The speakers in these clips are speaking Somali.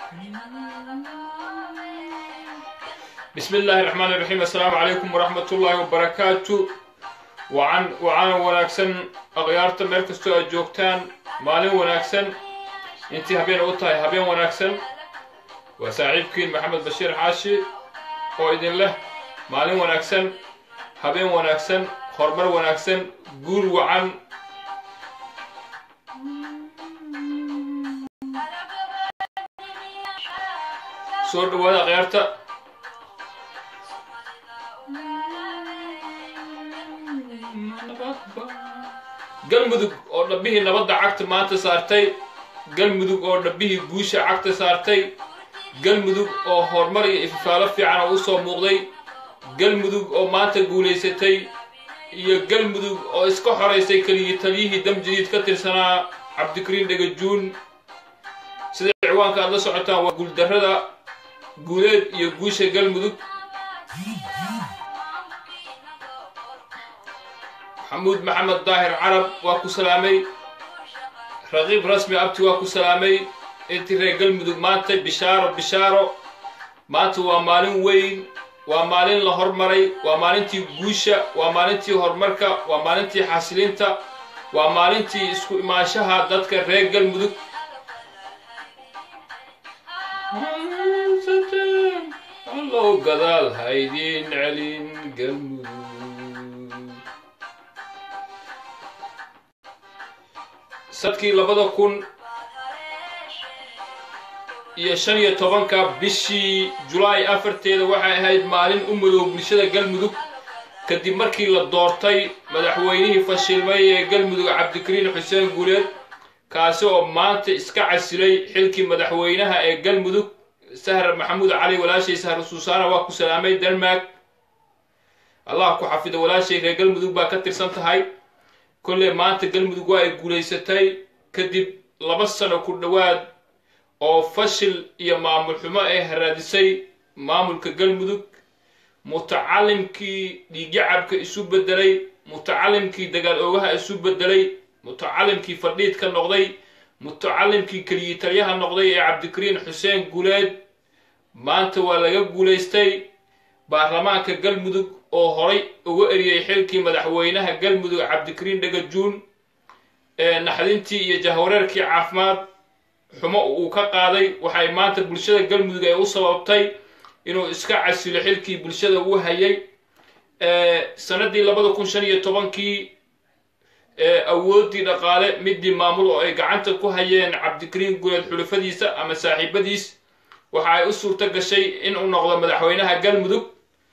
بسم الله الرحمن الرحيم السلام عليكم ورحمة الله وبركاته وعن وعن وناكسن أغيارتا مركزتو أجوكتان مالين وناكسن انتي هبين أوتاي هبين وناكسن وساعيبكين محمد بشير حاشي وإذن له مالين وناكسن هبين وناكسن خرمر وناكسن قول وعن soo dhawaada akhyaarta galmudug oo dhabbihii nabadda cagta maanta saartay galmudug oo dhabbihii guusha cagta saartay galmudug oo horumar iyo ififaalo fiican oo u soo muuqday galmudug oo maanta guulaysatay iyo galmudug oo iska xoraysay keligii taliyihii dam jadiid ka tirsanaa cabdikariin dhagajuun sida ciwaanka aad la socotaan waa guuldarrada guuleed iyo guusha galmudug maxamuud maxamed daahir carab waa ku salaamay raqiib rasmi abti waa ku salaamay intii reer galmudug maanta bishaaro bishaaro maanta waa maalin weyn waa maalin la hormaray waa maalintii guusha waa maalintii horumarka waa maalintii xasilinta waa maalintii isku imaanshaha dadka reer galmudug allow gadaal haydiin celin galmudug sadkii labada kun iyo shan iyo tobanka bishii julaay afarteeda waxay ahayd maalin u madow bulshada galmudug kadib markii la doortay madaxweynihii fashilmay ee galmudug cabdikariin xuseen guuleed kaasi oo maanta iska casilay xilkii madaxweynaha ee galmudug sahra maxamuud cali walaashay sahra suusaana waa ku salaamay denmark allah ku xafido walaashay reer galmudug baa ka tirsan tahay kolley maanta galmudug waa ay guulaysatay kadib laba sano ku dhowaad oo fashil iyo maamul xumo ay haraadisay maamulka galmudug mutacalimkii dhiigyacabka isu bedelay mutacalimkii dagaal oogaha isu bedelay mutacalimkii fadhiid ka noqday mutacalimkii keliyi talyaha noqday ee cabdikariin xuseen guuleed maanta waa laga guulaystay baarlamaanka galmudug oo horay uga eriyey xilkii madaxweynaha galmudug cabdikariin dhagajuun ee naxdintii iyo jahwareerkii caafimaad xumo uu ka qaaday waxay maanta bulshada galmudug ay u sababtay inuu iska casilo xilkii bulshada uu hayay sanadii labada kun shan iyo tobankii awooddii dhaqaale midii maamul oo ay gacanta ku hayeen cabdikariin guuleed xulufadiisa ama saaxiibadiis waxa ay u suurto gashay inuu noqdo madaxweynaha galmudug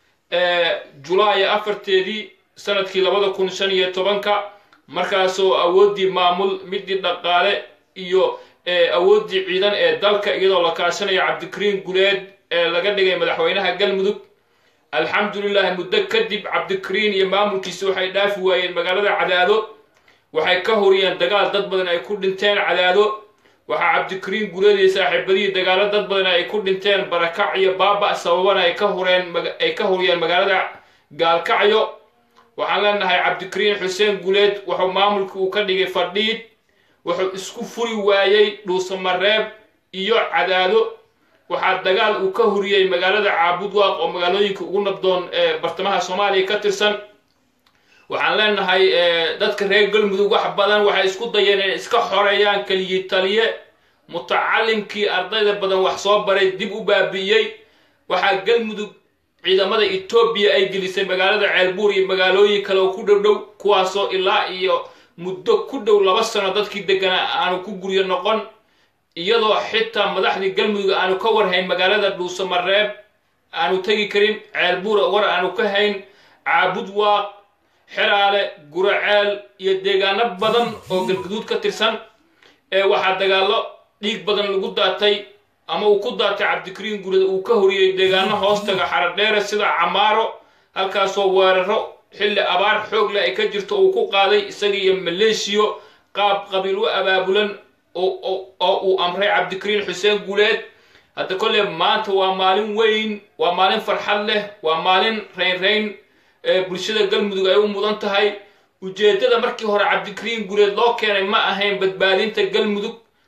julaay afarteedii sanadkii labada kun shan iyo tobanka markaasoo awooddii maamul midii dhaqaale iyo awooddii ciidan ee dalka iyadoo la kaashanayo cabdikariin guuleed ee laga dhigay madaxweynaha galmudug alxamdulilah muddo kadib cabdikariin iyo maamulkiisi waxay dhaafi waayeen magaalada cadaado waxay ka horiyeen dagaal dad badan ay ku dhinteen cadaado waxaa cabdikariin guuleed iyo saaxiibadihii dagaalo dad badan ay ku dhinteen barakac iyo baaba sababana ay ka horeen ay ka horiyeen magaalada gaalkacyo waxaan leenahay cabdikariin xuseen guuleed wuxuu maamulkii uu ka dhigay fadhiid wuxuu isku furi waayey dhuusamareeb iyo cadaado waxaa dagaal uu ka horiyey magaalada caabudwaaq oo magaalooyinka ugu nabdoon ee bartamaha soomaaliya ka tirsan waxaan leenahay dadka reer galmudug wax badan waxay isku dayeen inay iska xoreeyaan keligii taliye mutacalimkii ardayda badan wax soo baray dib u baabi'iyey waxaa galmudug ciidamada etoobiya ay gelisay magaalada ceelbuur iyo magaalooyin kale oo ku dhow dhow kuwaasoo ilaa iyo muddo ku dhow laba sano dadkii deganaa aanu ku guryo noqon iyadoo xitaa madaxdii galmudug aanu ka warhayn magaalada dhuusamareeb aanu tegi karin ceelbuur war aanu ka hayn caabud waaq xeraale guraceel iyo deegaano badan oo galguduud ka tirsan ee waxaa dagaallo dhiig badan lagu daatay ama uu ku daatay cabdikariin guuleed uu ka horiyey deegaano hoostaga xaradheere sida camaaro halkaasoo weeraro xilli abaar xoog leh ay ka jirto uu ku qaaday isaga iyo maleeshiyo qaab qabiil u abaabulan oo uu amray cabdikariin xuseen guuleed hadda kolle maanta waa maalin weyn waa maalin farxad leh waa maalin raynrayn ee bulshada galmudug ay u mudan tahay ujeeddada markii hore cabdikariin guuleed loo keenay ma ahayn badbaadinta galmudug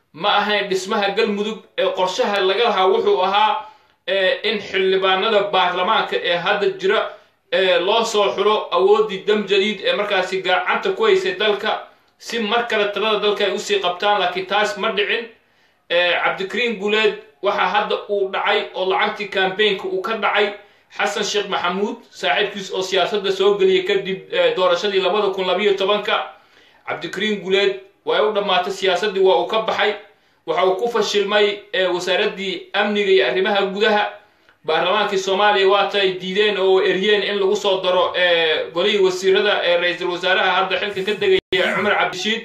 ma ahayn dhismaha galmudug ee qorshaha laga lahaa wuxuu ahaa in xildhibaanada baarlamaanka ee hadda jira loo soo xulo awooddii dam jadiid ee markaasi gacanta ku haysay dalka si mar kale talada dalka ay usii qabtaan laakiin taas ma dhicin cabdikariin guuleed waxaa hadda uu dhacay oo lacagtii kambaynka uu ka dhacay xasan sheekh maxamuud saaxiibkiis oo siyaasadda soo geliyay kadib doorashadii labada kun labayo tobanka cabdikariin guuleed way u dhammaatay siyaasaddii waa uu ka baxay waxa uu ku fashilmay wasaaraddii amniga iyo arrimaha gudaha baarlamaankii soomaaliya waata ay diideen oo eryeen in lagu soo daro golihii wasiirada ee ra-iisul wasaaraha hadda xilka ka degaya cumar cabdishiid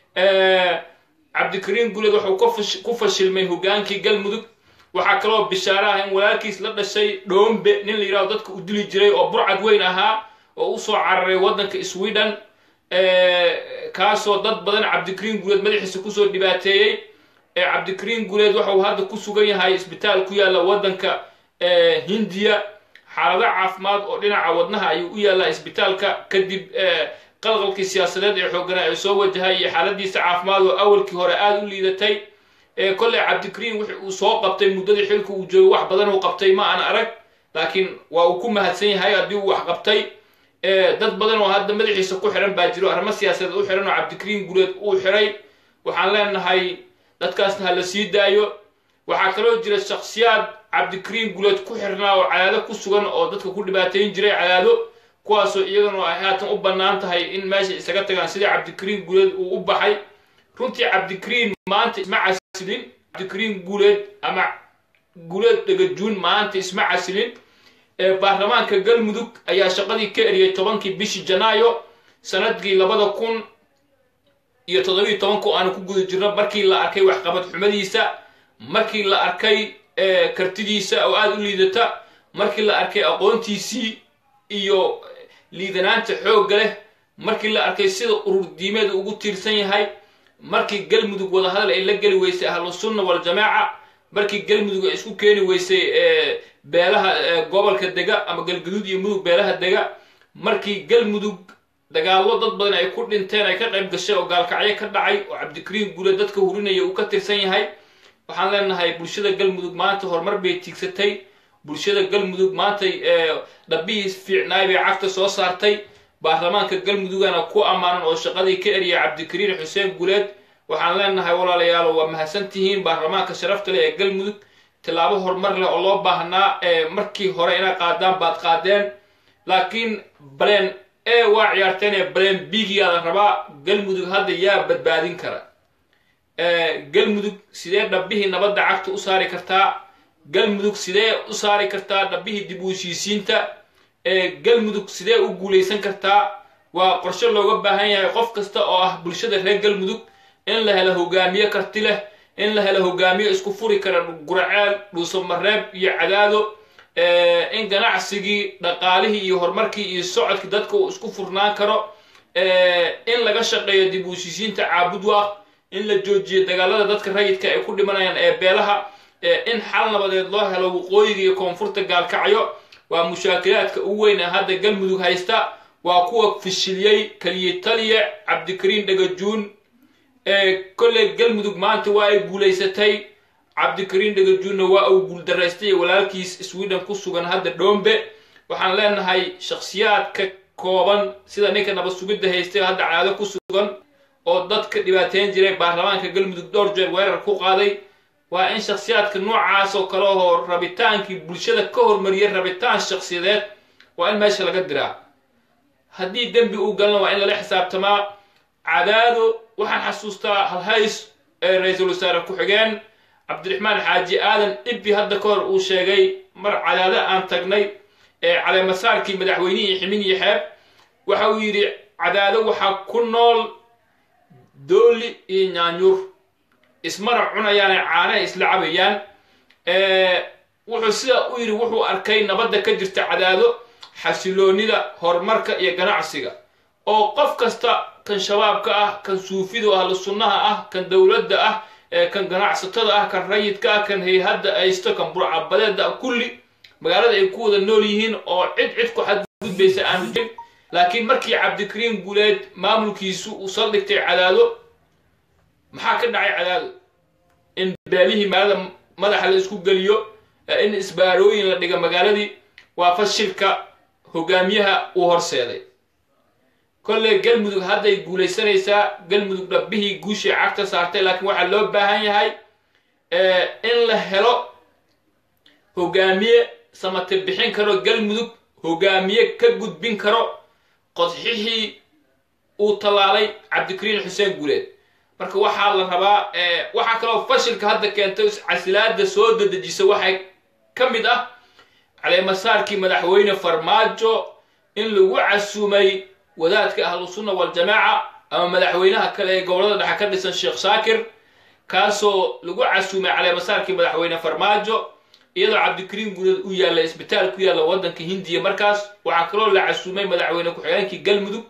cabdikariin guuleed wuxuu ku fashilmay hogaankii galmudug waxaa kaloo bishaare ah in walaalkiis la dhashay dhoombe nin la yidhahdo dadka u dili jiray oo burcad weyn ahaa oo usoo cararay waddanka sweden kaasoo dad badan cabdikariin guuleed madaxiisa kusoo dhibaateeyey cabdikariin guuleed waxauu hadda ku sugan yahay isbitaal ku yaalla waddanka hindiya xaalado caafimaad oo dhinaca wadnaha ayuu u yaallaa isbitaalka kadib qalqalkii siyaasadeed ee xooggana ay soo wajahay iyo xaaladiisa caafimaad oo awalkii hore aada u liidatay kolley cabdikariin wix uu soo qabtay muddadii xilka uu joogo wax badan uu qabtay ma aan arag laakiin waa uu ku mahadsan yahay haddii uu wax qabtay dad badan oo hadda madaxiisa ku xiran baa jiro arrimo siyaasadeed u xiran oo cabdikariin guuleed uu xiray waxaan leenahay dadkaasna ha la sii daayo waxaa kaloo jira shaksiyaad cabdikariin guuleed ku xirnaa oo cadaado ku sugan oo dadka ku dhibaateyn jiray cadaado kuwaasoo iyagana ay haatan u bannaan tahay in meesha isaga tagaan sidii cabdikariin guuleed uu u baxay runtii cabdikariin maanta isma casilin cabdikariin guuleed ama guuleed dhagajuun maanta isma casilin baarlamaanka galmudug ayaa shaqadii ka eriyay tobankii bishii janaayo sanadkii labada kun iyo toddobiiyo tobanku aanu ku guda jirno markii la arkay waxqabad xumadiisa markii la arkay kartidiisa oo aada u liidata markii la arkay aqoontiisii iyo liidanaanta xoogga leh markii la arkay sida urur diimeed ugu tiirsan yahay markii galmudug wadahadal ay la geli weysay ahlusunna waljamaaca markii galmudug ay isku keeni weysay beelaha gobolka dega ama galgaduud iyo mudug beelaha dega markii galmudug dagaallo dad badan ay ku dhinteen ay ka qayb gashay oo gaalkacyo ka dhacay oo cabdikariin guule dadka hurinaya uu ka tirsan yahay waxaan leenahay bulshada galmudug maanta horumar bay tiigsatay bulshada galmudug maantay dhabbihii fiicnaay bay cagta soo saartay baarlamaanka galmudugana ku ammaanan oo shaqadii ka eriyay cabdikariin xuseen guuleed waxaan leenahay walaalayaalo waa mahadsantihiin baarlamaanka sharafta leh ee galmudug tillaabo horumar leh oo loo baahnaa markii hore inay qaadaan baad qaadeen laakiin baleen e waa ciyaarteen ee baleen bigiyaada rabaa galmudug hadda yaa badbaadin kara galmudug sidee dhabbihii nabadda cagta u saari kartaa galmudug sidee u saari kartaa dhabbihii dib u heshiisiinta galmudug sidee u guulaysan kartaa waa qorshe looga baahan yahay qof kasta oo ah bulshada reer galmudug in la helo hogaamiye karti leh in la helo hogaamiye isku furi kara guraceel dhuusamareeb iyo cadaado in ganacsigii dhaqaalihii iyo horumarkii iyo socodkii dadka uu isku furnaan karo in laga shaqeeyo dib u heshiisiinta caabudwaaq in la joojiyo dagaalada dadka rayidka ay ku dhimanayaan ee beelaha in xal nabadeed loo helo waqooyiga iyo koonfurta gaalkacyo waa mushaakilaadka ugu weyn ee hadda galmudug haysta waa kuwa fishiliyey keliya taliya cabdikariin dhagajuun kolley galmudug maanta waa ay guulaysatay cabdikariin dhagajuunna waa uu guuldaraystay walaalkiis sweden ku sugan hadda dhoombe waxaan leenahay shakhsiyaadka kooban sida ninka nabad sugidda haystay hadda caado ku sugan oo dadka dhibaateyn jiray baarlamaanka galmudug dhowr jeer weerar ku qaaday waa in shakhsiyaadka noocaas oo kale oo rabitaankii bulshada ka hormariyay rabitaan shakhsiyadeed waa in meesha laga diraa haddii dembi uu galna waa in lala xisaabtamaa cadaado waxaan xasuustaa halhays ee ra-iisul wasaare ku-xigeen cabdiraxmaan xaaji aadan ibbi hadda ka hor uu sheegay mar cadaado aan tagnay ee caleemasaarkii madaxweynihii ximin iyo xeeb waxa uu yidhi cadaado waxaa ku nool dooli iyo nyaanyuur ismana cunayaane caanaha isla cabayaan wuxuu sida u yidhi wuxuu arkay nabadda ka jirta cadaado xasiloonida horumarka iyo ganacsiga oo qof kasta kan shabaabka ah kan suufidu ahlu sunnaha ah kan dowladda ah kan ganacsatada ah kan rayidka ah kan hay-hadda aysto kan burcabadeeda ah kulli magaalada ay ku wada nool yihiin oo cid cid ku xadgudbaysa aanu jirin laakiin markii cabdikariin guuleed maamulkiisu uu saldhigtay cadaado maxaa ka dhacay cadaado in beelihii magaalada madaxa la isku geliyo in isbaarooyin la dhiga magaaladii waa fashilka hogaamiyaha uu horseeday kolley galmudug hadday guulaysanaysaa galmudug dhabbihii guushii cagta saartay laakiin waxaa loo baahan yahay in la helo hogaamiye samate bixin karo galmudug hogaamiye ka gudbin karo qodxixii uu tallaalay cabdikariin xuseen guuleed marka waxaa la rabaa waxaa kaloo fashilka hadda keentay casilaada soo dadejisa waxay ka mid ah caleemasaarkii madaxweyne farmaajo in lagu casuumay wadaadka ahlusunna waljamaaca ama madaxweynaha kale ee gobolada dhexe ka dhisan sheekh shaakir kaasoo lagu casuumay caleemasaarkii madaxweyne farmaajo iyadoo cabdikariin guuleed u yaalla isbitaal ku yaalla waddanka hindiya markaas waxaa kaloo la casuumay madaxweyne ku-xigeenkii galmudug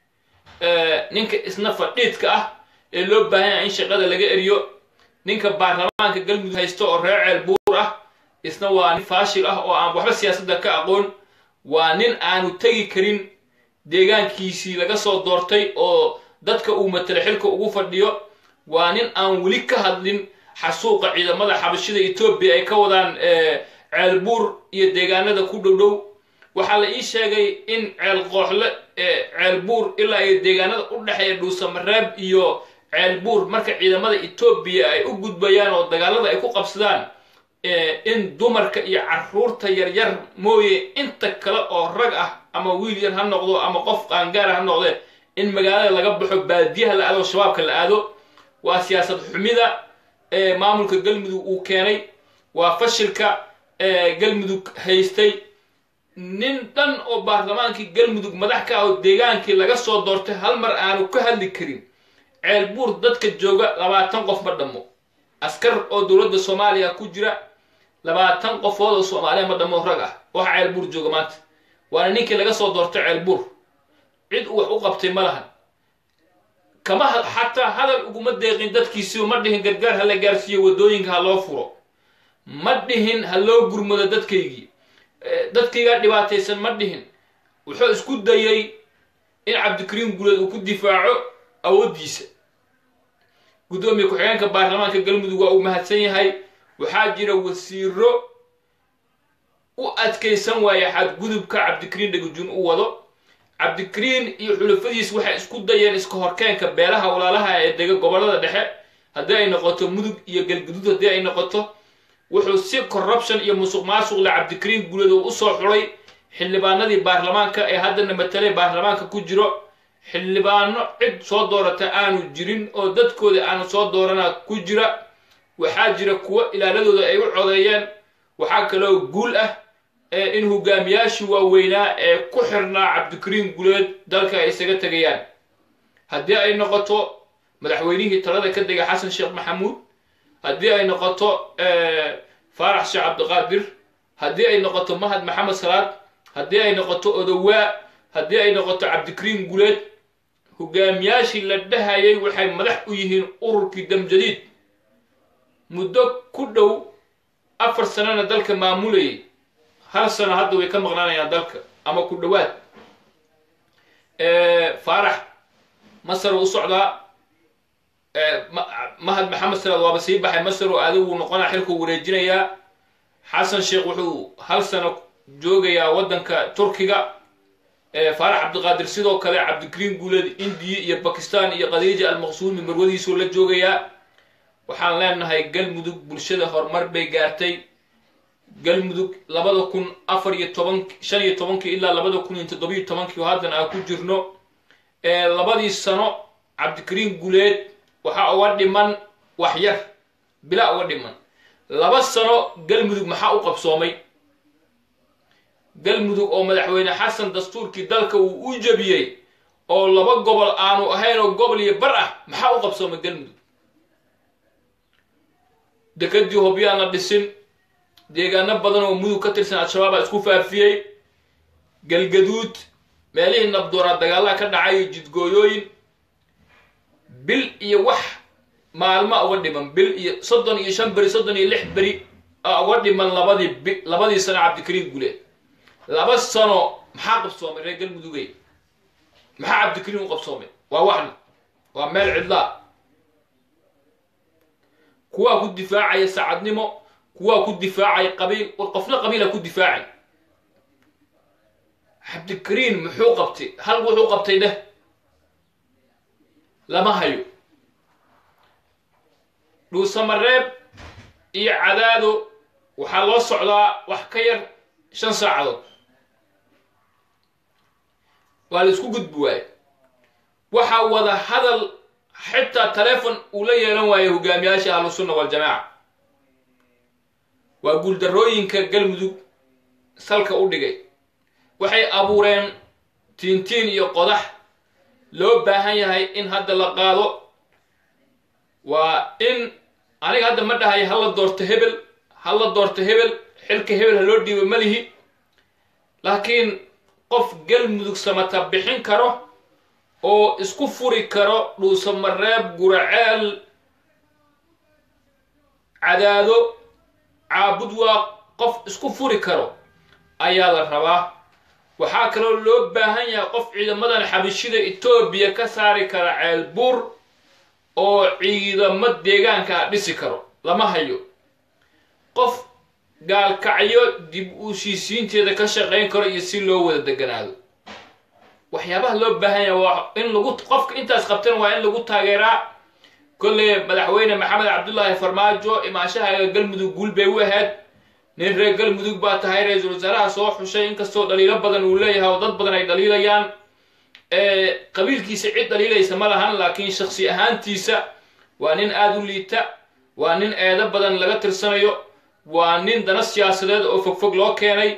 ninka isna fadhiidka ah ee loo baahan yahay in shaqada laga eriyo ninka baarlamaanka galmudug haysta oo reer ceel buur ah isna waa nin faashil ah oo aan waxba siyaasadda ka aqoon waa nin aanu tegi karin deegaankiisii laga soo doortay oo dadka uu matala xilka ugu fadhiyo waa nin aan weli ka hadlin xasuuqa ciidamada xabashida etoobiya ay ka wadaan ceelbuur iyo deegaanada ku dhow dhow waxaa la ii sheegay in ceel qooxle ceelbuur ilaa iyo deegaanada u dhexeeya dhuusamareeb iyo ceelbuur marka ciidamada etoobiya ay u gudbayaan oo dagaalada ay ku qabsadaan in dumarka iyo caruurta yaryar mooye inta kale oo rag ah ama wiil yar ha noqdo ama qof qaangaara ha noqde in magaalada laga baxo baadiyaha la aado shabaabka la aado waa siyaasad xumida ee maamulka galmudug uu keenay waa fashilka galmudug haystay nin dhan oo baarlamaankii galmudug madax ka ah oo deegaankii laga soo doortay hal mar aanu ka hadli karin ceelbuur dadka jooga labaatan qof ma dhammo askar oo dowladda soomaaliya ku jira labaatan qofood oo soomaaliya ma dhammo rag ah waxa ceelbuur jooga maanta waana ninkii laga soo doortay ceelbuur cid uu wax u qabtay ma lahan kama xataa hadal uguma deeqin dadkiisiiba ma dhihin gargaar ha la gaarsiiyo waddooyinka ha loo furo ma dhihin ha loo gurmado dadkaygii dadkaygaa dhibaataysan ma dhihin wuxuu isku dayay in cabdikariin guuleed uu ku difaaco awooddiisa guddoomiye ku-xigeenka baarlamaanka galmudug waa uu mahadsan yahay waxaa jira wasiiro u adkaysan waaya xadgudubka cabdikariin dhegujun u wado cabdikariin iyo xulafadiis waxay isku dayeen iska horkeenka beelaha walaalaha ee dega gobollada dhexe haddii ay noqoto mudug iyo galguduud haddii ay noqoto wuxuu si corruption iyo musuq maasuqle cabdikariin guuleed uu usoo xulay xildhibaanadii baarlamaanka ee haddana matalay baarlamaanka ku jiro xildhibaano cid soo doorata aanu jirin oo dadkooda aanu soo doorana ku jira waxaa jira kuwo ilaaladooda ay u codeeyeen waxaa kaloo guul ah in hogaamiyaashii waaweynaa ee ku xirnaa cabdikariin guuleed dalka ay isaga tegayaan haddii ay noqoto madaxweynihii talada ka dega xasan sheekh maxamuud haddii ay noqoto faarax sheekh cabdiqaadir haddii ay noqoto mahad maxamed salaad haddii ay noqoto odowaa haddii ay noqoto cabdikariin guuleed hogaamiyaashii la dhahayay waxay madax u yihiin ururkii damjadiid muddo ku dhow afar sanana dalka maamulayay hal sano hadda way ka maqnaanayaan dalka ama ku dhowaad faarax masar u socdaa mahad maxamed salaad waaba sii baxay masar oo adigu noqonaa xilkuu wareejinayaa xasan sheekh wuxuu hal sano joogayaa waddanka turkiga faarax cabdiqaadir sidoo kale cabdikariin guuleed indiya iyo bakistan iyo khadiija almaqsuumi marwadiisuu la joogayaa waxaan leenahay galmudug bulshada horumar bay gaartay galmudug labada kun afar iyo toban shan iyo tobankii ilaa labada kun iyo toddobiyo tobankii oo haddan aan ku jirno labadii sano cabdikariin guuleed waxaa uga dhiman wax yar bilaa uga dhiman laba sano galmudug maxaa u qabsoomay galmudug oo madaxweyne xasan dastuurkii dalka uu u jebiyey oo laba gobol aanu ahayn oo gobol iyo bar ah maxaa u qabsoomay galmudug dekadii hobyaan la dhisin deegaano badan oo mudug ka tirsan al-shabaabaa isku faafiyey galgaduud meelihii nabdoonaa dagaalaha ka dhacay jidgooyooyin bil iyo wax maalma uga dhiman bil iyo soddon iyo shan beri soddon iyo lix beri a uga dhiman labadii bi labadii sano cabdikariin guuleed laba sano maxaa qabsoomay reer galmudugey maxaa cabdikariin u qabsoomay waa waxna waa meel cidlaa kuwaa ku difaacaya sacadnimo kuwaa ku difaacaya qabiil war qofna qabiila ku difaacay cabdikariin muxuu qabtay hal wuxuu qabtay dheh lama hayo dhuusamareeb iyo cadaado waxaa loo socdaa wax ka yar shan saacadood waa la isku gudbi waaye waxaa wada hadal xitaa telefon uu la yeelan waayo hogaamiyaasha ahlusunna waljamaaca waa guuldarrooyinka galmudug salka u dhigay waxay abuureen tiintiin iyo qodax loo baahan yahay in hadda la qaado waa in aniga hadda ma dhahay hala doorto hebel hala doorto hebel xilka hebel ha loo dhiibo ma lihi laakiin qof galmudug samata bixin karo oo isku furi karo dhuusamareeb guraceel cadaado caabud waa qof isku furi karo ayaa la rabaa waxaa kaloo loo baahan yahay qof ciidamadan xabishida etoobiya ka saari kara ceelbuur oo ciidamo deegaankaa dhisi karo lama hayo qof gaalkacyo dib u heshiisiinteeda ka shaqayn karo iyo si loo wada deganaado waxyaabaha loo baahan yahay waa in lagu qofka intaas qabtan waa in lagu taageeraa kolley madaxweyne maxamed cabdullaahi farmaajo imaashaha galmudug guul bay u ahayd nin reer galmudug baa tahay ra-iisul wasaaraha soo xushay inkastoo dhaliilo badan uu leeyahay oo dad badan ay dhaliilayaan qabiilkiisa cid dhaliilaysa ma lahan laakiin shaksi ahaantiisa waa nin aada u liita waa nin eedo badan laga tirsanayo waa nin dana siyaasadeed oo fogfog loo keenay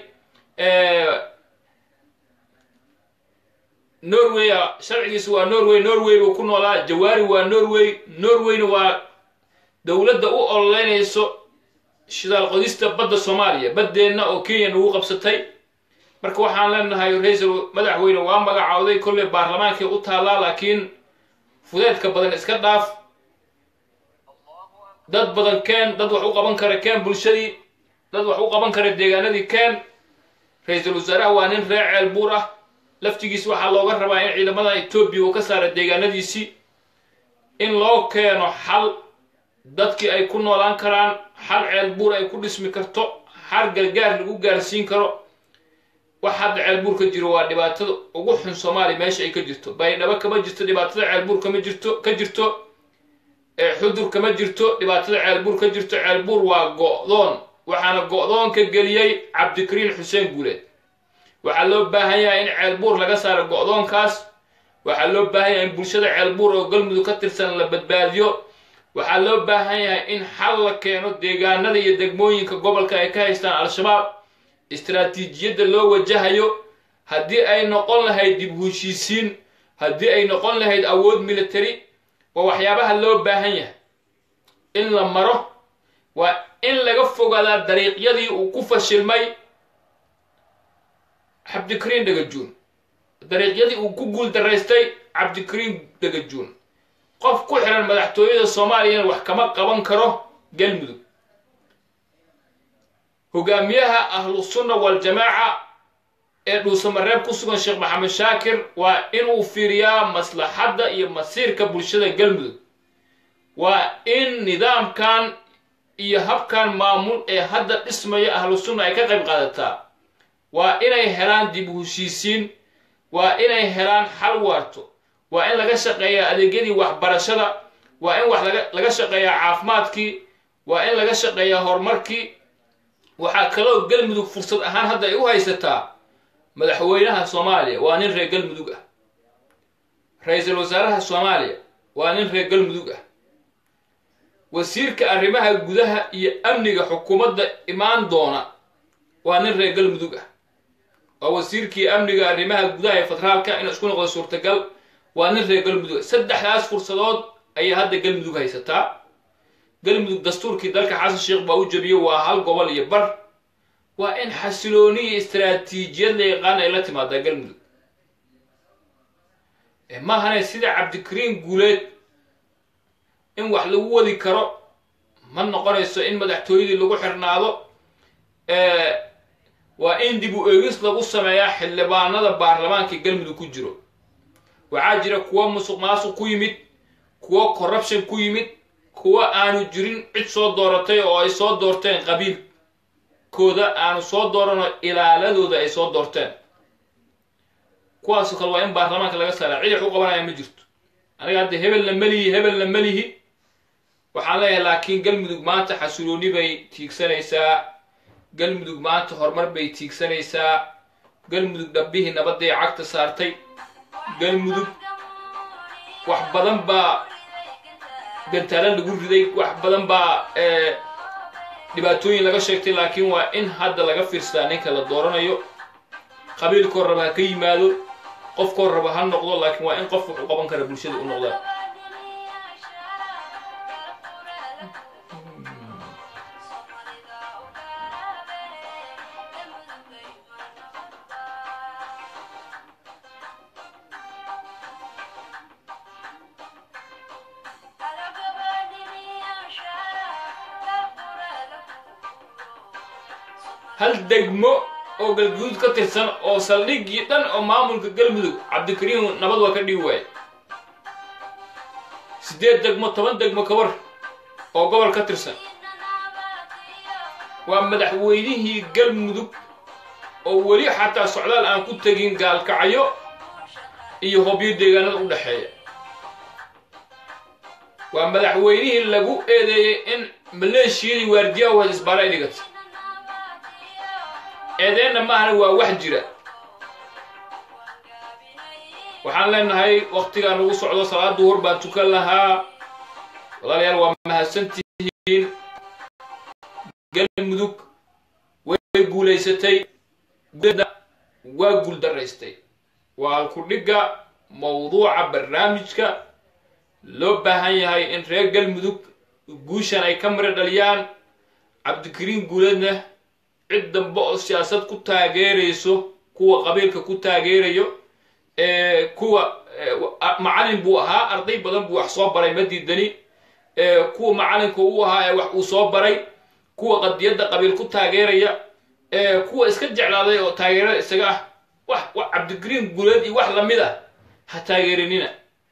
norway sharcigiisa waa norway norway buu ku noolaa jawaari waa norway norwayna waa dowladda u ololeynayso shidaal qodista badda soomaaliya baddeenna oo kenya nagu qabsatay marka waxaan leenahay ra-iisul madaxweyne waa magacawday kolley baarlamaankii u taallaa laakiin fudeedka badan iska dhaaf dad badan keen dad wax u qaban kara keen bulshadii dad wax u qaban kara deegaanadii keen ra-iisul wasaaraha waa nin reer ceel buur ah laftigiis waxaa looga rabaa in ciidamada etoobiya uu ka saara deegaanadiisii in loo keeno xal dadkii ay ku noolaan karaan xal ceel buur ay ku dhismi karto xal gargaar lagu gaarsiin karo wax hadda ceelbuur ka jiro waa dhibaatada ugu xun soomaaliya meesha ay ka jirto baydhabo kama jirto dhibaatada ceelbuur kama jirto ka jirto xudur kama jirto dhibaatada ceelbuur ka jirto ceelbuur waa go'doon waxaana go'doon ka geliyey cabdikariin xuseen guuleed waxaa loo baahan yahay in ceelbuur laga saaro go'doonkaas waxaa loo baahan yahay in bulshada ceelbuur oo galmudug ka tirsan la badbaadiyo waxaa loo baahan yahay in xal la keeno deegaanada iyo degmooyinka gobolka ay ka haystaan al-shabaab istaraatiijiyadda loo wajahayo haddii ay noqon lahayd dib heshiisiin haddii ay noqon lahayd awood military waa waxyaabaha loo baahan yahay in la maro waa in laga fogaadaa dariiqyadii uu ku fashilmay cabdikariin dhagajuun dariiqyadii uu ku guul daraystay cabdikariin dhagajuun qof ku xiran madaxtooyada soomaaliyana wax kama qaban karo galmudug hogaamiyaha ahlusunna waljamaaca ee dhuusamareeb ku sugan sheekh maxamed shaakir waa inuu fiiriyaa maslaxadda iyo masiirka bulshada galmudug waa in nidaamkan iyo habkan maamul ee hadda dhismaya ahlusunna ay ka qayb qaadataa waa inay helaan dib u heshiisiin waa inay helaan xal waarto waa in laga shaqeeyaa adeegyadii waxbarashada waa in wax laga shaqeeyaa caafimaadkii waa in laga shaqeeyaa horumarkii waxaa kaloo galmudug fursad ahaan hadda ay u haysataa madaxweynaha soomaaliya waa nin reer galmudug ah ra-iisul wasaaraha soomaaliya waa nin reer galmudug ah wasiirka arrimaha gudaha iyo amniga xukuumadda imaan doona waa nin reer galmudug ah waa wasiirkii amniga arrimaha gudaha ee federaalka inuu isku noqdo suurtagal waa nin reer galmudug saddexdaas fursadood ayay hadda galmudug haysataa galmudug dastuurkii dalka xasan sheekh baa u jebiyey waa hal gobol iyo bar waa in xasilooni iyo istaraatiijiyad la yaqaan ay la timaadaa galmudug maahane sida cabdikariin guuleed in wax lagu wadi karo ma noqonayso in madaxtooyadii lagu xirnaado waa in dib u eegis lagu sameeyaa xildhibaanada baarlamaanka galmudug ku jiro waxaa jira kuwo musuq maasuq ku yimid kuwo corruption ku yimid kuwa aanu jirin cid soo dooratay oo ay soo doorteen qabiilkooda aanu soo dooranoo ilaaladooda ay soo doorteen kuwaasoo kale waa in baarlamaanka laga saaraa cid wax u qabanaya ma jirto aniga hadda hebelna melihi hebelna melihi waxaan leeyahay laakiin galmudug maanta xasulooni bay tiigsanaysaa galmudug maanta horumar bay tiigsanaysaa galmudug dhabbihii nabadday cagta saartay galmudug wax badan baa gantaalo lagu riday wax badan baa dhibaatooyin laga sheegtay laakiin waa in hadda laga fiirsadaa ninka la dooranayo qabiilkoo raba ha ka yimaado qofkoo raba ha noqdo laakiin waa in qof wax u qaban kara bulshada u noqdaa hal degmo oo galguduud ka tirsan oo saldhiggii dhan oo maamulka galmudug cabdikariim nabad waa ka dhigi waaye siddeed degmo toban degmo ka war oo gobol ka tirsan waa madaxweynihii galmudug oo weli xataa socdaal aan ku tegin gaalkacyo iyo hobyo deegaanada u dhexeeya waa madaxweynihii lagu eedeeyey in maleeshiyadii waardiyaha waad isbaara ay dhigatay eedeenna maahana waa wax jira waxaan leenahay waktigaa nagu socdo salaada hor baan tukan lahaa walaalayaal waa mahadsantihiin galmudug way guulaysatay guda waa guuldaraystay waa ku-dhigga mawduuca barnaamijka loo baahan yahay in reer galmudug guushan ay ka mari dhaliyaan cabdikariin guuleedna cid dambe oo siyaasad ku taageerayso kuwa qabiilka ku taageerayo kuwa macalin buu ahaa arday badan buu wax soo baray ma diidani kuwa macalinka u ahaa ee wax uu soo baray kuwa qadiyadda qabiil ku taageeraya kuwa iska jeclaaday oo taageerada isaga ah wax wax cabdikariin guuleed iyo wax lamid ah ha taageerinina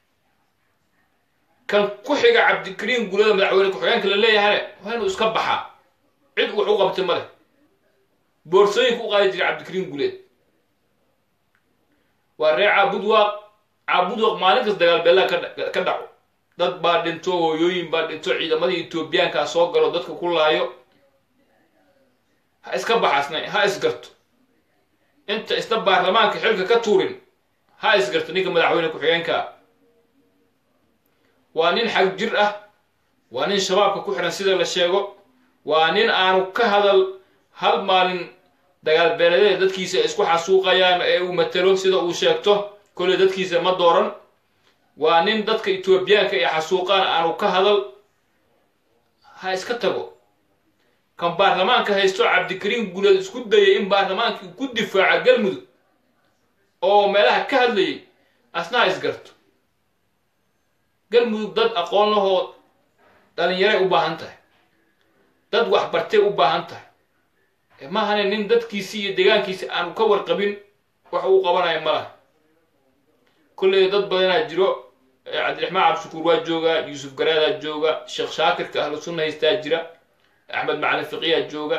kan ku xiga cabdikariin guuleeda madaxweyne ku-xigeenka la leeyahane waa inuu iska baxaa cid wax u qabtay ma leh boorsooyinka u qaadi jiray cabdikariin guuleed waa reer caabudwaaq caabudwaaq maalin kas dagaal beellaha ka dhaco dad baa dhinto hooyooyin baa dhinto ciidamadii etoobiyaankaa soo galo dadka ku laayo ha iska baxaasna ha isgarto inta isna baarlamaanka xilka ka tuurin ha isgarto ninka madaxweyne ku-xigeenkaa waa nin xag jir ah waa nin shabaabka ku xihan sida la sheego waa nin aanu ka hadal hal maalin dagaal beeledeed dadkiisa isku xasuuqayaan ee uu matalo sida uu sheegto kolley dadkiisa ma dooran waa nin dadka etoobiyaanka ee xasuuqaan aanu ka hadal ha iska tago kan baarlamaanka haysto cabdikariin guuleed isku dayay in baarlamaankii ku difaaca galmudug oo meelaha ka hadlayay asna ha isgarto galmudug dad aqoon lahoo dhalinyaray u baahan tahay dad waxbartay u baahan tahay maahane nin dadkiisii iyo deegaankiisi aanu ka warqabin wax uu qabanaya ma laha kolley dad badanaa jiro cabdiraxmaan cabdishakuur waa jooga yuusuf garaadaa jooga sheekh shaakirka ahlu sunna haystaa jira axmed macalin fiqiyaa jooga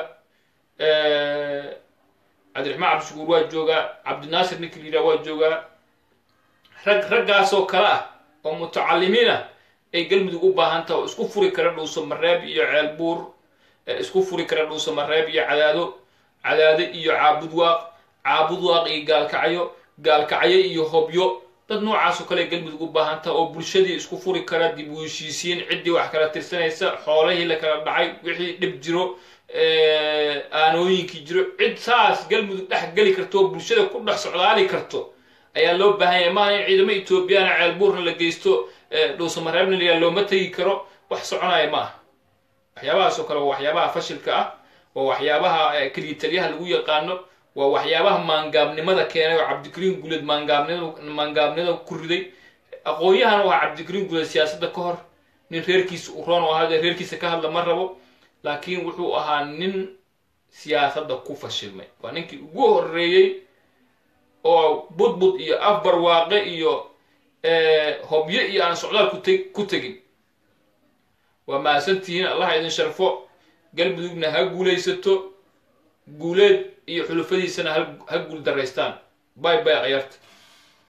cabdiraxmaan cabdishakuur waa jooga cabdinaasir ninka liiraa waa joogaa rag raggaasoo kale ah oo mutacalimiin ah ay galmudug u baahan taha oo isku furi kara dhuuso mareeb iyo ceelbuur isku furi kara dhuuso mareeb iyo cadaado cadaado iyo caabudwaaq caabudwaaq iyo gaalkacyo gaalkacyo iyo hobyo dad noocaasoo kale galmudug u baahan taha oo bulshadii isku furi kara dib u heshiisiin ciddii wax kala tirsanaysa xoolihii la kala dhacay wixii dhib jiro aanooyinkii jiro cid saas galmudug dhex geli karto oo bulshada ku dhex socdaali karto ayaa loo baahan yahay maana in ciidamo etoobiyana ceelbuurna la geysto dhuusamareebna layaa looma tegi karo wax soconaya ma aha waxyaabahaasoo kale waa waxyaabaha fashilka ah waa waxyaabaha keliya taliyaha lagu yaqaano waa waxyaabaha maangaabnimada keenay oo cabdikariin guuleed maangaabnimada maangaabnimada ku riday aqoon-yahan u ahaa cabdikariin guuleed siyaasadda ka hor nin reerkiisa u roon oo ahaadee reerkiisa ka hadla ma rabo laakiin wuxuu ahaa nin siyaasadda ku fashilmay waa ninkii ugu horeeyey oo budbud iyo afbarwaaqe iyo hobyo iyo aan socdaal kute ku tegin waa mahadsantihiin allaha idin sharfo galmudugna ha guulaysato guuleed iyo xulufadiisana ha guul daraystaan bay bay akhyaarta